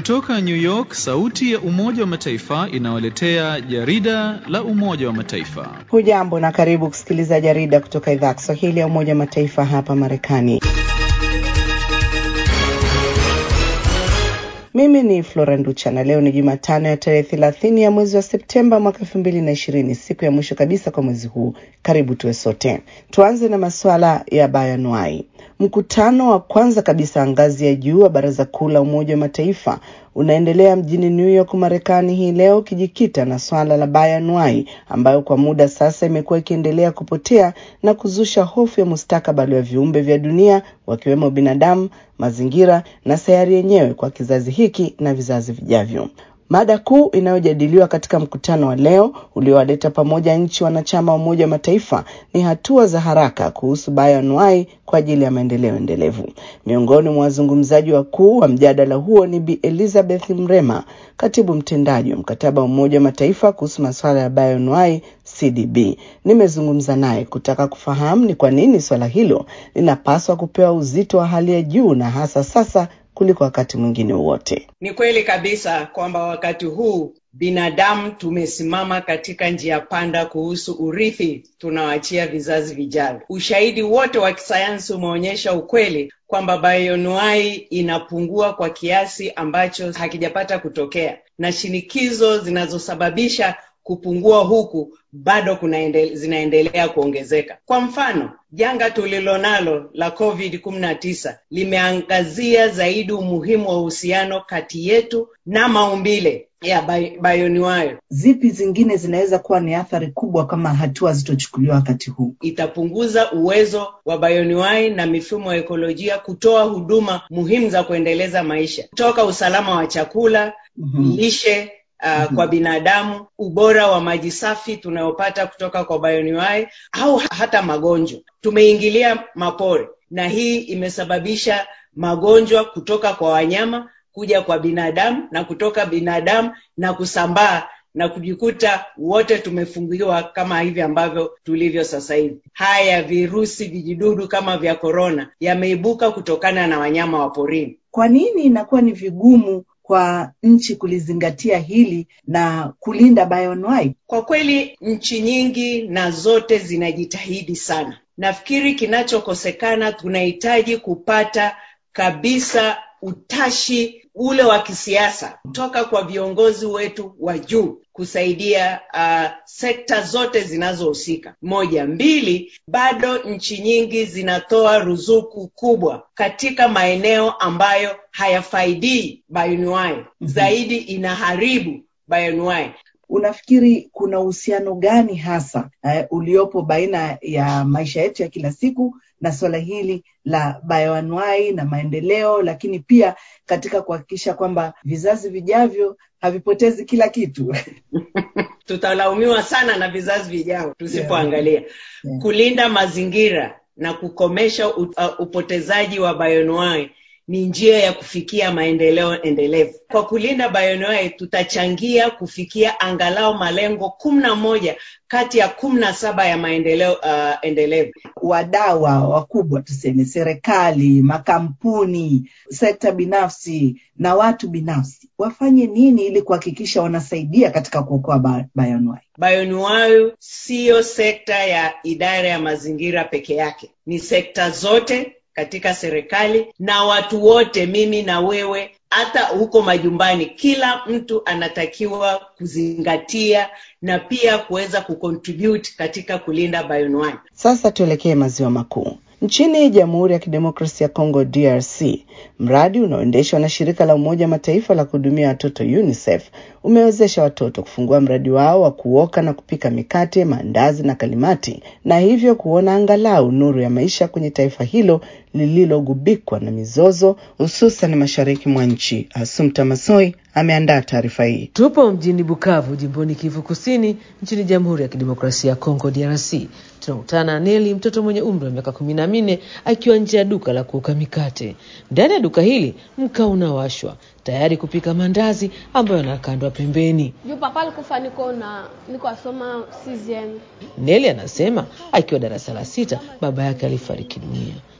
Kutoka New York, sauti ya Umoja wa Mataifa inawaletea jarida la Umoja wa Mataifa. Hujambo na karibu kusikiliza jarida kutoka idhaa ya Kiswahili ya Umoja wa Mataifa hapa Marekani. Mimi ni Flora Nducha na leo ni Jumatano ya tarehe thelathini ya mwezi wa Septemba mwaka elfu mbili na ishirini, siku ya mwisho kabisa kwa mwezi huu. Karibu tuwe sote. Tuanze na masuala ya bayanuai. Mkutano wa kwanza kabisa ngazi ya juu wa Baraza Kuu la Umoja wa Mataifa unaendelea mjini New York, Marekani hii leo ukijikita na swala la bayanuai ambayo kwa muda sasa imekuwa ikiendelea kupotea na kuzusha hofu ya mustakabali wa viumbe vya dunia wakiwemo binadamu, mazingira na sayari yenyewe kwa kizazi hiki na vizazi vijavyo. Mada kuu inayojadiliwa katika mkutano wa leo uliowaleta pamoja nchi wanachama wa Umoja wa Mataifa ni hatua za haraka kuhusu bayoanuai kwa ajili ya maendeleo endelevu. Miongoni mwa wazungumzaji wakuu wa mjadala huo ni Bi Elizabeth Mrema, katibu mtendaji wa mkataba wa Umoja wa Mataifa kuhusu masuala ya bayoanuai CDB. Nimezungumza naye kutaka kufahamu ni kwa nini swala hilo linapaswa kupewa uzito wa hali ya juu na hasa sasa kuliko wakati mwingine wowote. Ni kweli kabisa kwamba wakati huu binadamu tumesimama katika njia panda kuhusu urithi tunaoachia vizazi vijavyo. Ushahidi wote wa kisayansi umeonyesha ukweli kwamba bayoanuai inapungua kwa kiasi ambacho hakijapata kutokea, na shinikizo zinazosababisha kupungua huku bado kunaendele, zinaendelea kuongezeka. Kwa mfano, janga tulilonalo la COVID 19 limeangazia zaidi umuhimu wa uhusiano kati yetu na maumbile ya bayoanuai. Zipi zingine zinaweza kuwa ni athari kubwa kama hatua zitochukuliwa wakati huu? Itapunguza uwezo wa bayoanuai na mifumo ya ekolojia kutoa huduma muhimu za kuendeleza maisha, kutoka usalama wa chakula, mm-hmm. lishe Uh, mm-hmm. kwa binadamu, ubora wa maji safi tunayopata kutoka kwa bayoanuai au hata magonjwa. Tumeingilia mapori na hii imesababisha magonjwa kutoka kwa wanyama kuja kwa binadamu na kutoka binadamu na kusambaa na kujikuta wote tumefungiwa kama hivi ambavyo tulivyo sasa hivi. Haya virusi vijidudu kama vya korona yameibuka kutokana na wanyama wa porini. Kwa nini inakuwa ni vigumu kwa nchi kulizingatia hili na kulinda bayoanuai? Kwa kweli nchi nyingi na zote zinajitahidi sana. Nafikiri kinachokosekana, tunahitaji kupata kabisa utashi ule wa kisiasa kutoka kwa viongozi wetu wa juu kusaidia uh, sekta zote zinazohusika. Moja, mbili, bado nchi nyingi zinatoa ruzuku kubwa katika maeneo ambayo hayafaidii bayoanuai, mm-hmm. zaidi inaharibu bayoanuai. Unafikiri kuna uhusiano gani hasa uh, uliopo baina ya maisha yetu ya kila siku na suala hili la bayoanuai na maendeleo, lakini pia katika kuhakikisha kwamba vizazi vijavyo havipotezi kila kitu? Tutalaumiwa sana na vizazi vijavyo tusipoangalia. yeah. yeah. Kulinda mazingira na kukomesha uh, upotezaji wa bayoanuai ni njia ya kufikia maendeleo endelevu. Kwa kulinda bayoanuai, tutachangia kufikia angalau malengo kumi na moja kati ya kumi na saba ya maendeleo uh, endelevu. Wadau wakubwa tuseme, serikali, makampuni, sekta binafsi na watu binafsi wafanye nini ili kuhakikisha wanasaidia katika kuokoa bayoanuai? Bayoanuai siyo sekta ya idara ya mazingira peke yake, ni sekta zote katika serikali na watu wote, mimi na wewe, hata huko majumbani, kila mtu anatakiwa kuzingatia na pia kuweza kucontribute katika kulinda bayoanuai. Sasa tuelekee maziwa makuu. Nchini Jamhuri ya Kidemokrasia ya Kongo DRC, mradi unaoendeshwa na shirika la Umoja Mataifa la kuhudumia watoto UNICEF umewezesha watoto kufungua mradi wao wa kuoka na kupika mikate, maandazi na kalimati, na hivyo kuona angalau nuru ya maisha kwenye taifa hilo lililogubikwa na mizozo, hususan mashariki mwa nchi. Asumta Masoi ameandaa taarifa hii. Tupo mjini Bukavu, jimboni Kivu Kusini, nchini Jamhuri ya Kidemokrasia ya Kongo DRC. Tunakutana na Neli, mtoto mwenye umri wa miaka kumi na minne akiwa nje ya duka la kuoka mikate. Ndani ya duka hili mkaa unawashwa tayari kupika mandazi ambayo yanakandwa pembeni. juu papa alikufa niko na niko asoma CZM. Neli anasema akiwa darasa la sita baba yake alifariki dunia. Baada ya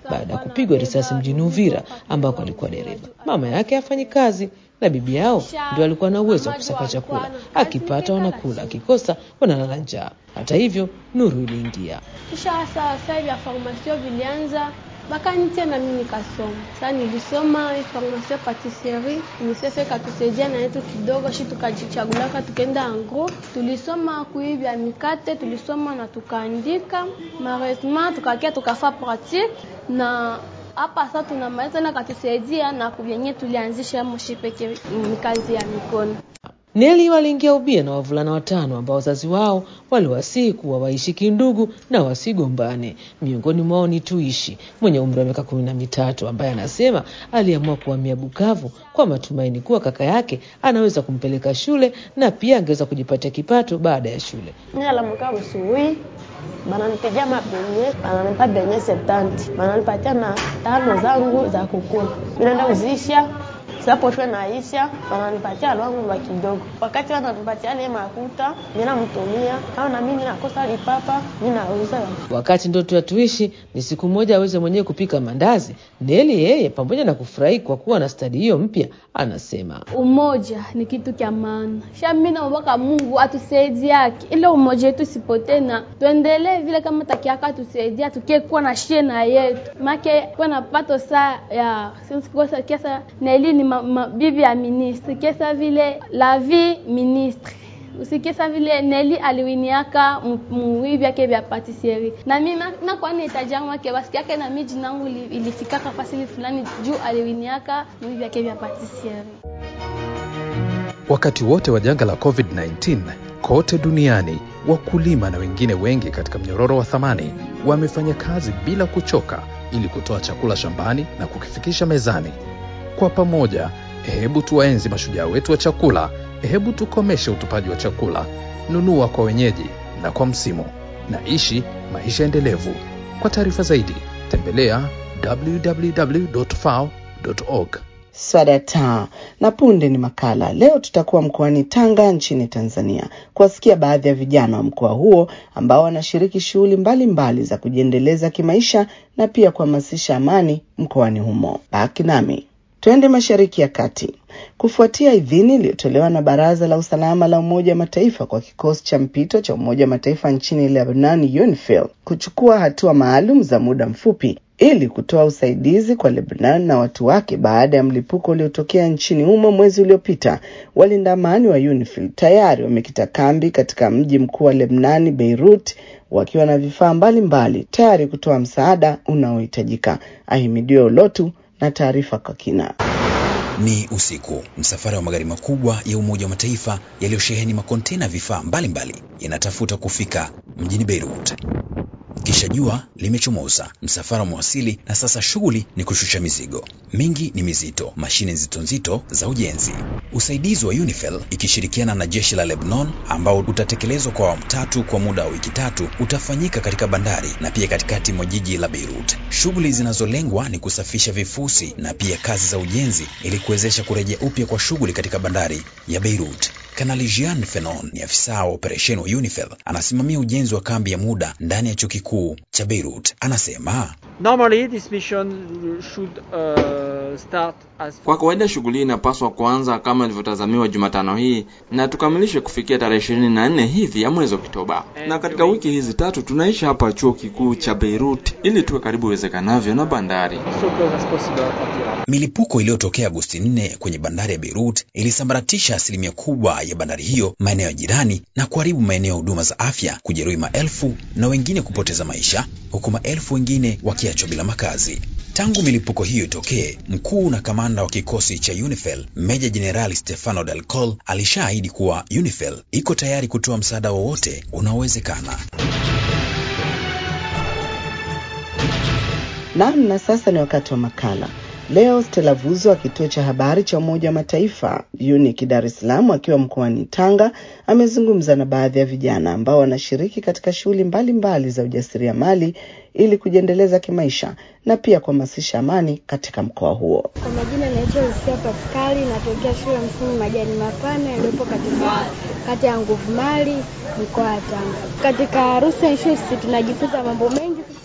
kupigwa risasi mjini Uvira ambako alikuwa dereva. Mama yake hafanyi kazi na bibi yao ndio alikuwa na uwezo wa kusaka chakula, akipata wanakula, akikosa wanalala njaa. Hata hivyo, nuru iliingia. kisha sasa sasa vya formation vilianza bakanitia na mimi nikasoma. Sasa nilisoma formation patisserie, UNICEF ikatusaidia na yetu kidogo, shi tukajichagulaka tukaenda angro, tulisoma kuivya mikate, tulisoma na tukaandika, malheureusement tukakia tukafa pratique na hapa sasa tunamaliza na katusaidia na kuvyenye tulianzisha moshi peke kazi ya mikono. Neli waliingia ubia na wavulana watano ambao wazazi wao waliwasihi kuwa waishi kindugu na wasigombane. Miongoni mwao ni Tuishi mwenye umri wa miaka kumi na mitatu ambaye anasema aliamua kuhamia Bukavu kwa matumaini kuwa kaka yake anaweza kumpeleka shule na pia angeweza kujipatia kipato baada ya shule. Mimi nalamuka busubuhi bananipigia mabenye bananipa benye septanti bananipatia na tano zangu za kukula, mimi naenda kuzisha saposhwe naisha wananipatia lwangu lwa kidogo. Wakati wananipatia ile makuta, mimi namtumia kama na mimi nakosa lipapa, mimi nauza. Wakati ndoto ya Tuishi ni siku moja aweze mwenyewe kupika mandazi, Neli yeye pamoja na kufurahi kwa kuwa na stadi hiyo mpya, anasema Umoja ni kitu kya maana. Sha mimi naomba Mungu atusaidiake ile umoja yetu isipotee na tuendelee vile kama takiaka atusaidia tukie kuwa na shie na yetu make kuwa na pato saa ya sikosa kesa na ili ni ma, ma, bibi ya ministre kesa vile la vie ministre usikisa vile Neli aliwiniaka muivi yake vya patisserie na mimi nakuwa nahitaji yangu wake basi yake na miji nangu ilifikaka fasili fulani juu aliwiniaka muivi yake vya patisserie. Wakati wote wa janga la COVID-19 kote duniani, wakulima na wengine wengi katika mnyororo wa thamani wamefanya kazi bila kuchoka ili kutoa chakula shambani na kukifikisha mezani. Kwa pamoja, hebu tuwaenzi mashujaa wetu wa chakula. Hebu tukomeshe utupaji wa chakula. Nunua kwa wenyeji na kwa msimu, na ishi maisha endelevu. Kwa taarifa zaidi, tembelea www.fao.org. Swadata na punde ni makala. Leo tutakuwa mkoani Tanga nchini Tanzania kuwasikia baadhi ya vijana wa mkoa huo ambao wanashiriki shughuli mbalimbali za kujiendeleza kimaisha na pia kuhamasisha amani mkoani humo. Baki nami. Twende Mashariki ya Kati. Kufuatia idhini iliyotolewa na Baraza la Usalama la Umoja wa Mataifa kwa kikosi cha mpito cha Umoja wa Mataifa nchini Lebanon, UNIFIL, kuchukua hatua maalum za muda mfupi ili kutoa usaidizi kwa Lebanon na watu wake baada ya mlipuko uliotokea nchini humo mwezi uliopita. Walinda amani wa UNIFIL tayari wamekita kambi katika mji mkuu wa Lebanon, Beirut, wakiwa na vifaa mbalimbali tayari kutoa msaada unaohitajika. Ahimidiwe Ulotu na taarifa kwa kina. Ni usiku. Msafara wa magari makubwa ya Umoja wa Mataifa yaliyosheheni makontena vifaa mbalimbali yanatafuta kufika mjini Beirut. Kisha jua limechomoza, msafara umewasili na sasa shughuli ni kushusha mizigo. Mingi ni mizito, mashine nzito nzito za ujenzi. Usaidizi wa UNIFIL ikishirikiana na jeshi la Lebanon, ambao utatekelezwa kwa awamu tatu kwa muda wa wiki tatu, utafanyika katika bandari na pia katikati mwa jiji la Beirut. Shughuli zinazolengwa ni kusafisha vifusi na pia kazi za ujenzi ili kuwezesha kurejea upya kwa shughuli katika bandari ya Beirut. Kanali Jean Fenon ni afisa wa operesheni wa UNIFIL, anasimamia ujenzi wa kambi ya muda ndani ya chuo kikuu cha Beirut. Anasema Normally, this mission should, uh, start as... Kwa kawaida shughuli hii inapaswa kuanza kama ilivyotazamiwa Jumatano hii na tukamilishe kufikia tarehe ishirini na nne hivi ya mwezi Oktoba. Na katika wiki hizi tatu tunaishi hapa chuo kikuu cha Beirut ili tuwe karibu iwezekanavyo na bandari. so close as possible at Iraq. milipuko iliyotokea Agosti 4 kwenye bandari ya Beirut ilisambaratisha asilimia kubwa ya bandari hiyo, maeneo ya jirani, na kuharibu maeneo ya huduma za afya, kujeruhi maelfu na wengine kupoteza maisha, huku maelfu wengine wakiachwa bila makazi. Tangu milipuko hiyo itokee, mkuu na kamanda wa kikosi cha UNIFIL Meja Jenerali Stefano Del Col alishaahidi kuwa UNIFIL iko tayari kutoa msaada wowote unaowezekana. Naam, na sasa ni wakati wa makala. Leo Stella Vuzo wa kituo cha habari cha Umoja wa Mataifa UNIC Dar es Salaam akiwa mkoani Tanga amezungumza na baadhi ya vijana ambao wanashiriki katika shughuli mbalimbali za ujasiriamali ili kujiendeleza kimaisha na pia kuhamasisha amani katika mkoa huo. Kwa majina naitwa Lucia Paskali, natokea shule ya msingi Majani Mapana iliyopo katika kata ya Nguvu Mali mkoa wa Tanga. Katika Rusa Issues tunajifunza mambo mengi sisi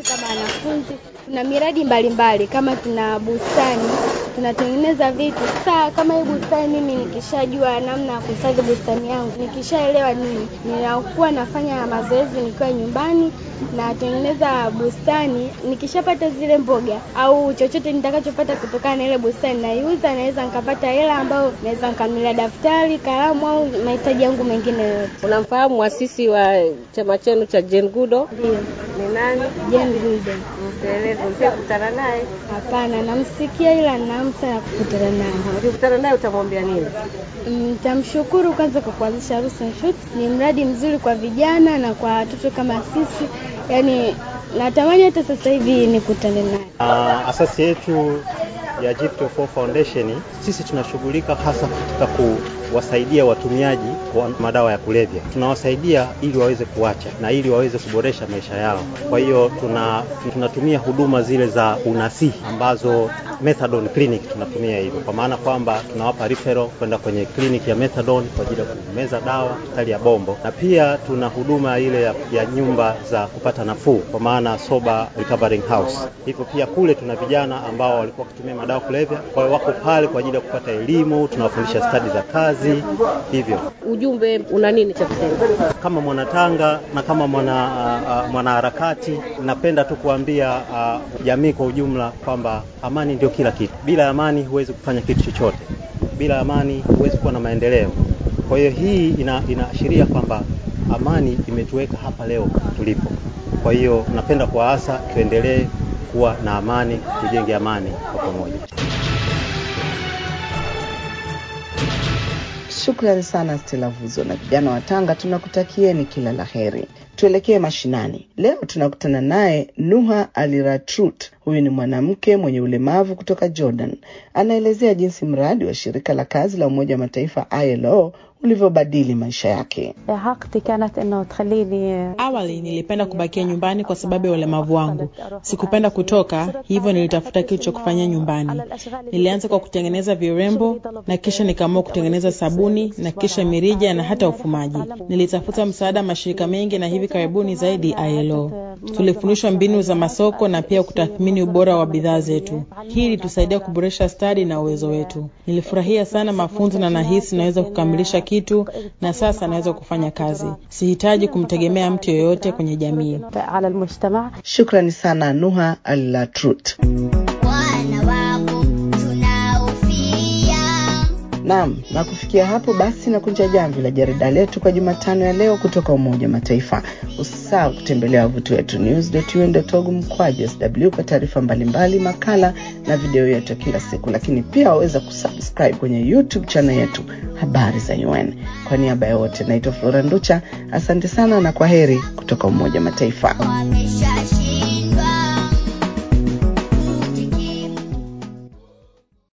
kama wanafunzi. Tuna miradi mbalimbali mbali, kama tuna bustani tunatengeneza vitu. Sasa kama hii bustani, mimi nikishajua namna ya kuhifadhi bustani yangu, nikishaelewa nini, ninakuwa nafanya mazoezi nikiwa nyumbani, natengeneza bustani. Nikishapata zile mboga au chochote nitakachopata kutokana na ile bustani, naiuza, naweza nikapata hela ambayo naweza nikanunulia daftari, kalamu au mahitaji yangu mengine yote. Unamfahamu mwasisi wa chama chenu cha Jane Goodall? Ndio. Ni nani? Jane Goodall. Mteleze, ushakutana naye? Hapana, namsikia ila ninahamu sana kukutana naye. Ukikutana naye utamwambia nini? Nitamshukuru kwanza kwa kuanzisha Roots and Shoots. Ni mradi mzuri kwa vijana na kwa watoto kama sisi, yaani natamani hata sasa hivi nikutane naye. Uh, asasi yetu ya Gift4 Foundation sisi tunashughulika hasa katika kuwasaidia watumiaji wa madawa ya kulevya. Tunawasaidia ili waweze kuacha na ili waweze kuboresha maisha yao. Kwa hiyo tuna tunatumia huduma zile za unasihi ambazo methadone clinic tunatumia hivyo, kwa maana kwamba tunawapa referral kwenda kwenye kliniki ya methadone kwa ajili ya kumeza dawa hospitali ya Bombo, na pia tuna huduma ile ya, ya nyumba za kupata nafuu kwa maana sober recovering house. Hivyo pia kule tuna vijana ambao walikuwa wakitumia madawa kulevya, kwa hiyo wako pale kwa ajili ya kupata elimu, tunawafundisha stadi za kazi. Hivyo ujumbe una nini cha kusema? Kama mwanatanga na kama mwana uh, mwanaharakati, napenda tu kuambia uh, jamii kwa ujumla kwamba amani ndio kila kitu. Bila amani huwezi kufanya kitu chochote, bila amani huwezi kuwa na maendeleo. Kwa hiyo hii ina, inaashiria kwamba amani imetuweka hapa leo tulipo. Kwa hiyo napenda kuwaasa tuendelee kuwa na amani, tujenge amani kwa pamoja. Shukrani sana Stella Vuzo na vijana wa Tanga, tunakutakieni kila la heri. Tuelekee mashinani. Leo tunakutana naye Nuha Aliratrut. Huyu ni mwanamke mwenye ulemavu kutoka Jordan. Anaelezea jinsi mradi wa shirika la kazi la Umoja wa Mataifa ILO ulivyobadili maisha yake. Awali nilipenda kubakia nyumbani kwa sababu ya ulemavu wangu. Sikupenda kutoka, hivyo nilitafuta kitu cha kufanya nyumbani. Nilianza kwa kutengeneza virembo na kisha nikaamua kutengeneza sabuni na kisha mirija na hata ufumaji. Nilitafuta msaada mashirika mengi na hivi karibuni zaidi ILO. Tulifundishwa mbinu za masoko na pia kutathmini ubora wa bidhaa zetu. Hii ilitusaidia kuboresha stadi na uwezo wetu. Nilifurahia sana mafunzo na nahisi naweza kukamilisha kitu na sasa naweza kufanya kazi. Sihitaji kumtegemea mtu yoyote kwenye jamii. Shukrani sana Nuha Alatrut. Naam, na kufikia hapo basi na kunja jamvi la jarida letu kwa Jumatano ya leo kutoka Umoja wa Mataifa. Usisahau kutembelea wavuti wetu news.un.org mkwaju sw kwa taarifa mbalimbali, makala na video yetu ya kila siku, lakini pia waweza kusubscribe kwenye YouTube channel yetu habari za UN. Kwa niaba ya wote, naitwa Flora Nducha, asante sana na kwa heri kutoka Umoja wa Mataifa.